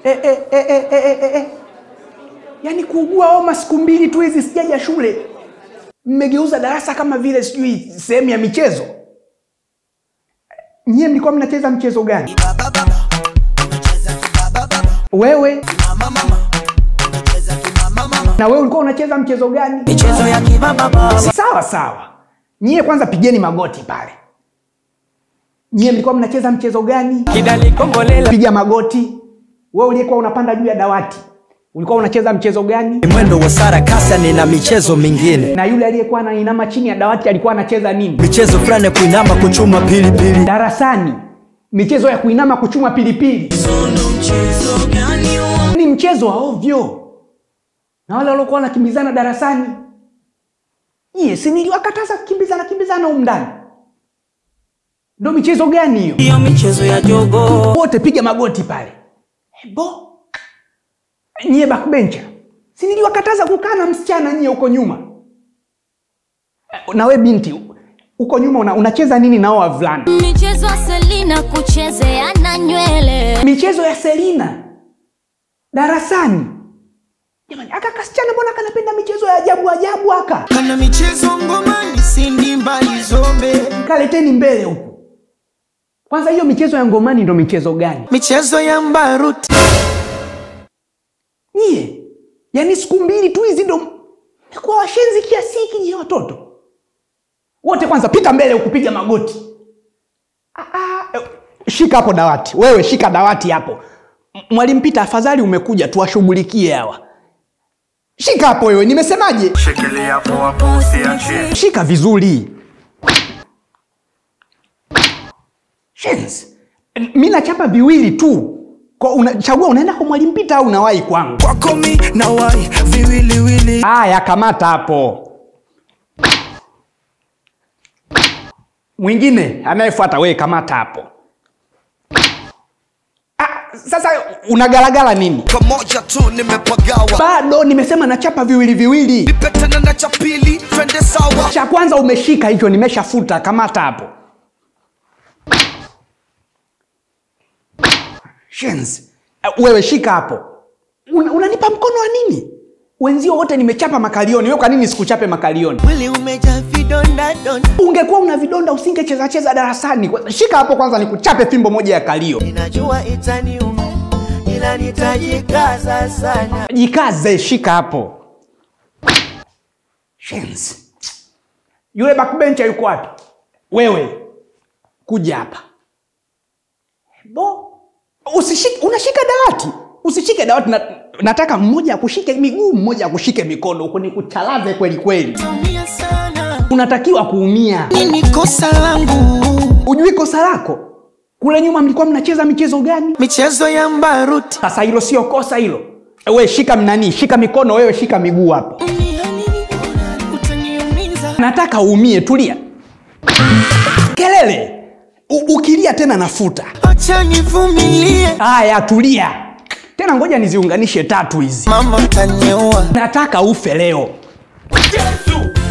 eh, eh, eh, eh, eh, eh, eh. yaani kuugua homa siku mbili tu hizi sijaja shule mmegeuza darasa kama vile sijui sehemu ya michezo nyie mlikuwa mnacheza mchezo gani wewe na wewe ulikuwa unacheza mchezo gani michezo ya kibaba baba sawa sawa nyie kwanza pigeni magoti pale nyie mlikuwa mnacheza mchezo gani kidali kombolela piga magoti wewe uliyekuwa unapanda juu ya dawati ulikuwa unacheza mchezo gani mwendo wa sarakasa nina michezo mingine na yule aliyekuwa anainama chini ya dawati alikuwa anacheza nini michezo fulani ya kuinama kuchuma pilipili darasani michezo ya kuinama kuchuma pilipili ni mchezo wa ovyo na wale waliokuwa wanakimbizana darasani nyie si niliwakataza kukimbizana kimbizana humu ndani ndo michezo gani hiyo hiyo michezo ya jogo wote piga magoti pale ebo nyie backbencher si niliwakataza kukaa na msichana nyie huko nyuma na we binti huko nyuma una, unacheza nini nao wavulana michezo ya selina kuchezeana nywele michezo ya selina darasani jamani aka kasichana mbona kanapenda michezo ya ajabu ajabu aka kana michezo ngomani sindi mbali zombe kaleteni mbele huku kwanza hiyo michezo ya ngomani ndo michezo gani michezo ya mbaruti nyie yaani siku mbili tu hizi ndo mekuwa washenzi kiasi hiki nyie watoto wote kwanza pita mbele ukupiga magoti ah, ah, eh, shika hapo dawati wewe shika dawati hapo M- mwalimu pita afadhali umekuja tuwashughulikie hawa shika hapo wewe nimesemaje Shikilia poa poa usiachie. shika vizuri Shenzi. mi nachapa viwili tu Kwa unachagua unaenda kwa mwalimu pita au unawahi kwangu kwako mi na wai viwiliwili haya kamata hapo mwingine anayefuata wewe kamata hapo ah, sasa unagalagala nini kamoja tu nimepagawa bado nimesema nachapa viwili viwili nipetana na cha pili twende sawa cha kwanza umeshika hicho nimeshafuta kamata hapo Shenzi. Eh, wewe shika hapo Una, unanipa mkono wa nini wenzio wote nimechapa makalioni wewe kwa nini sikuchape makalioni mwili umejaa vidonda donda ungekuwa una vidonda usingecheza cheza darasani Kwa- shika hapo kwanza nikuchape fimbo moja ya kalio ninajua itaniuma ila nitajikaza sana jikaze shika hapo Shenzi. yule backbencher yuko wapi wewe kuja hapa bo usishike unashika dawati usishike dawati na, nataka mmoja akushike miguu mmoja akushike mikono huko nikuchalaze kweli kweli tumia sana unatakiwa kuumia nini kosa langu ujui kosa lako kule nyuma mlikuwa mnacheza michezo gani michezo ya mbaruti sasa hilo sio kosa hilo we shika mnanii shika mikono wewe shika miguu hapo utaniumiza nataka uumie tulia kelele U- ukilia tena nafuta acha nivumilie haya tulia tena ngoja niziunganishe tatu hizi mama utaniua nataka ufe leo Yesu